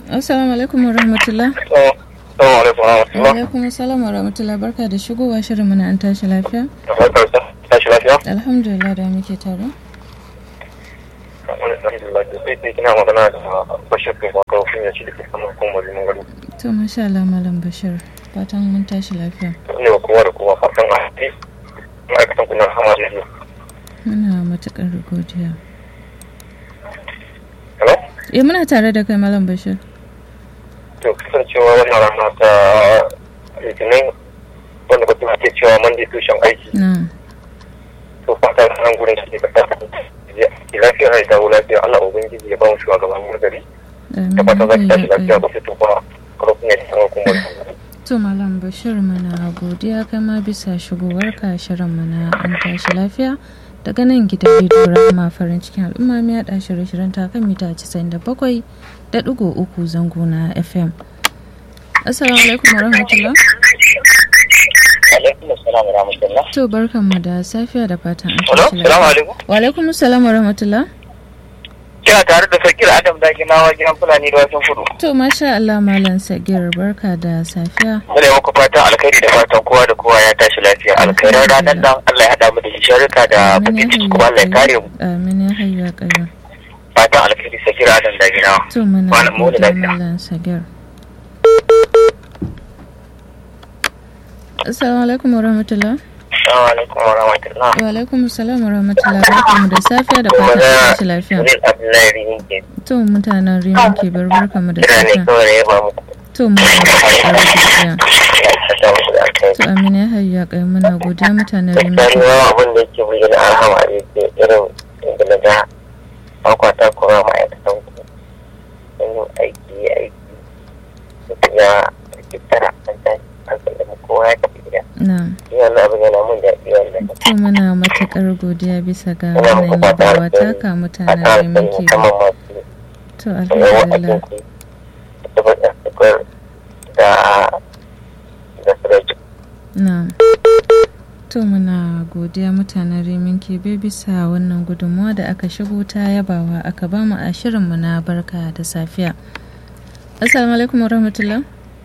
Assalamu alaikum wa rahmatullah. Assalamu alaikum wa Wa rahmatullah. alaikum assalam wa rahmatullah. Barka da shigowa shirin muna an tashi lafiya. Da barkar sa, tashi lafiya? Alhamdulillah da muke tare. Wani alhamdulillah da sai sai kina magana da Bashir kai ba kawo ya ci da ke saman kuma liman gado. To masha Allah Malam Bashir. Fatan mun tashi lafiya. Ne wa kowa da kowa fatan a haɗe. Ma'aikatan kuna hama da yi. Muna matuƙar godiya. Hello? Eh muna tare da kai Malam Bashir. To kasancewa wannan rana ta litinin wanda ba tuna ke cewa mandi tushen aiki. Na. To fata nan gurin da ke da ta lafiya ya dawo lafiya Allah ubangiji ya ba mu shugaban gari. Da fata za ki tashi lafiya ba sai to ba karfin ya ci saman kuma To Malam Bashir muna godiya kai ma bisa shigowarka shirin mana an tashi lafiya. Daga nan gidan rediyo Rahama farin cikin al'umma mai yaɗa shirye-shiryen ta kan mita 97 da ɗigo uku zango na FM. Assalamu alaikum wa rahmatullah. Alaikum assalam wa rahmatullah. To barkanmu da safiya da fatan an Hello? tashi Salamu lafiya. alaikum. Wa alaikum assalam wa rahmatullah. Kina tare da Sakir Adam da Ginawa gidan Fulani da wasan kudu. To masha Allah Malam Sagir barka da safiya. Muna yi muku fatan alkhairi da fatan kowa da kowa ya tashi lafiya. Alkhairar ranar nan Allah ya haɗa mu da sharika da Amin ya bakin ciki hayya kuma Allah ya kare mu. Amin ya hayya kayyum. Fatan alkhairi Sakir Adam da Ginawa. To muna Malam mu da godiya lafiya. Malam Sagir. Assalamu alaikum wa rahmatullah. Assalamu alaikum wa rahmatullah. Wa alaikum assalam wa rahmatullah. Barkanmu da safiya da fatan an tashi lafiya. Zai Abdullahi Rimin ke To mutanen Rimin ke bar barkanmu da kira ne safiya. kawai da ya ba mu. To mu da godiya. Ya saka musu da alkhairi. To Amin ya hayya kai muna godiya mutanen Rimin Gaskiya ke. ni ma abin da yake bayyana alhama ne ke irin inda na ga akwata kuma ma'aikatan ku. Sun yi aiki aiki. Mutum ya tattara an tashi an sallama kowa ya tafi gida. Na'am. Shi wannan abin yana mun daɗi wannan. To muna matuƙar godiya bisa ga Ina muku wannan fata yabawa alheri. taka mutanen Fata Rimin alkhairi ke. musamman masu To yawan alhamdulillah. abinci da baƙin sukar da da sirajin. Na'am. To muna godiya mutanen Rimin Kebe bisa wannan gudunmawa da aka shigo ta yabawa aka ba mu a shirinmu na barka da safiya. Assalamu alaikum warahmatullah.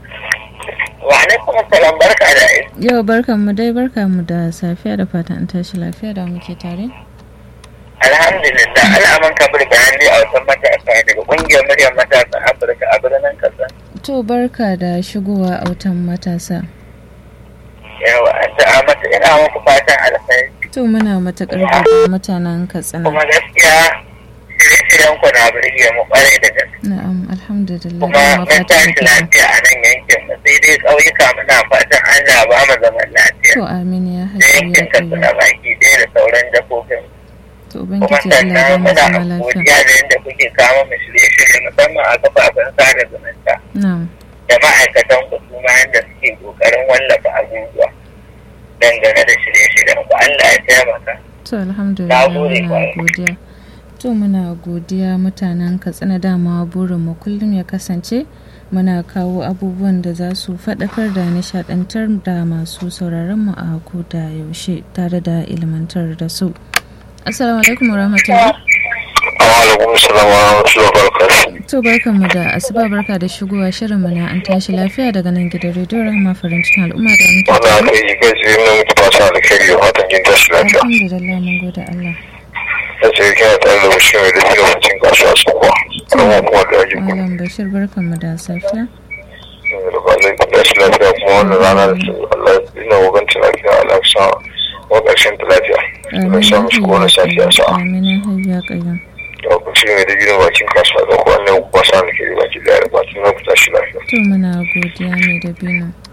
Wa alaikum assalam barka da aiki. Yau barkan mu dai barka mu da safiya da fatan an tashi lafiya da muke tare. Alhamdulillah al'aman kabir bayan dai a wasan matasa daga ƙungiyar muryar matasan Afirka a birnin Kasa. To barka da shigowa autan matasa. Yawa addu'a mata ina muku fatan alkhairi To muna matuƙar godiya mutanen Katsina. kuma gaskiya shirye-shiryen ku na birge mu kwarai da gaske. Na'am alhamdulillah. Kuma da mun fatan tashi haka. lafiya a nan yankin mu sai dai ƙauyuka muna fatan Allah ba mu zaman lafiya. To amin ya Da haƙi ya yankin Katsina ƙayyar. baki ɗaya da sauran jakobin. To Kuma Ubangiji Allah ya sannan ba mu muna zama lafiya. godiya da yadda kuke kama mu shirye-shirye musamman a kafafen sada zumunta. Na'am. da ma'aikatan ku su ma yadda suke kokarin wallafa abubuwa dangane da shirye-shiryen ku Allah ya taimaka. To alhamdulillah Na gode muna kwarai. godiya. To muna godiya mutanen Katsina dama burinmu kullum ya kasance muna kawo abubuwan da za su faɗakar da nishaɗantar da masu sauraron mu a ko da yaushe tare da ilmantar da su. Assalamu alaikum wa rahmatullah. Alaikum salam wa rahmatullahi wa barakatuh. To barkanmu da asuba barka da shigowa shirin mu na an tashi lafiya daga nan gidan rediyo Rahama farin cikin al'umma da muke Wannan tare. aka yi kai tsaye na mutu fata alkhairi da fatan jin tashi lafiya. Alhamdulillah mun gode Allah. Ya ce kina tare da bashir mai dafi da mutum kasuwa su kuwa. Kuma kuma da ake kuma. Malam Bashir barkanmu da safiya. Da ba zai kun tashi lafiya kuma wannan rana da su Allah ina waganci lafiya Allah ya sa wa ƙarshen ta lafiya. Allah ya sa musu kowane safiya sa'a. Amin ya hayya qayyum. Da ku ci mai dafi da bakin kasuwa da kuwa ne ku kwasa alkhairi baki daya da fatan na ku tashi lafiya. To muna godiya ne da binu.